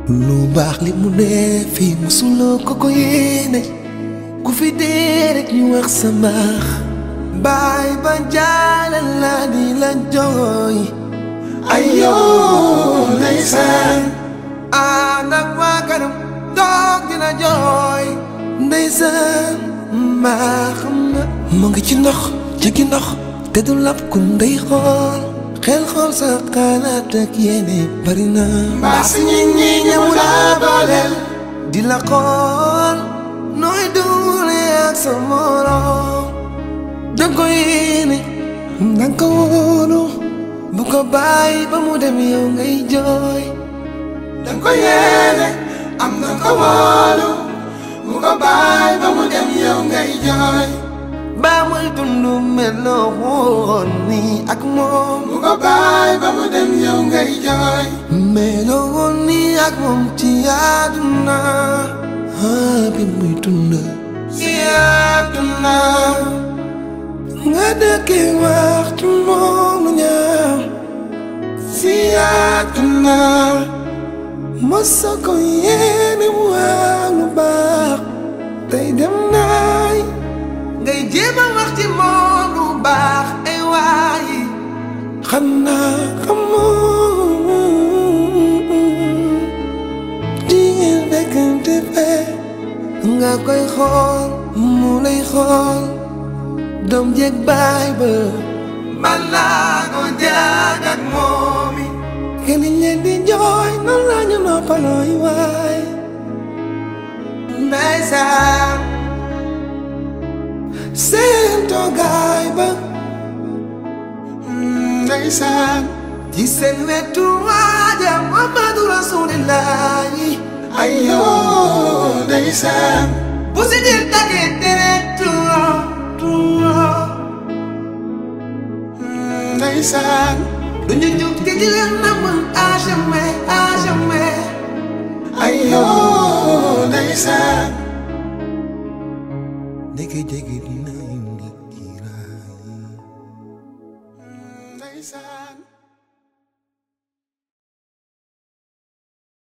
lu baax li mu ne fii musuloo ko ko yéene ku fi dee rek ñu wax sa mbaax baay ba jaalal la di la jooy ayoo ndeysaan ànd ak waa kanam toog dina jooy ndeysaan mbaaxam na mu ngi ci ndox jegi ndox te du lab ku ndey xool xel xool sa xalaat ak yéene bari na mbaa si ñit ñi ñëmu laa booleel di la xool nooy duule ak sa morom danga ko yéene danga ko wóolu bu ko bàyyi ba mu dem yow ngay jooy danga ko yéene am na ko wóolu bu ko bàyyi ba mu dem yow ngay jooy ba muy dund meloo woon nii ak moom bu ko bàyyi ba mu dem yow ngay jooy meloo woon nii ak moom ci àdduna ah bi muy dund ci àdduna nga dëkkee wax ci moom lu ñaaw ci àdduna mosa ko yéene mu wax lu baax tey dem naay ngay jéem a wax ci moom lu baax ay waayi xanaa xamoo jigéen fekkante fee nga koy xool mu lay xool doom jeeg baay ba man laa ko jaag ak moom yi kenn leen di jooy nan laa ñu noppalooy waay ndeysaan seen toogaay ba ndeysaan ci seen wetu waaja Muhammadu Rasulillahi ayoo ndeysaan bu si dir tagee tere tuuro tuuro ndeysaan du ñu jug te di leen namm à jamais à jamais ayoo ndeysaan ndeke jege dina indi kiiraay ndeysaan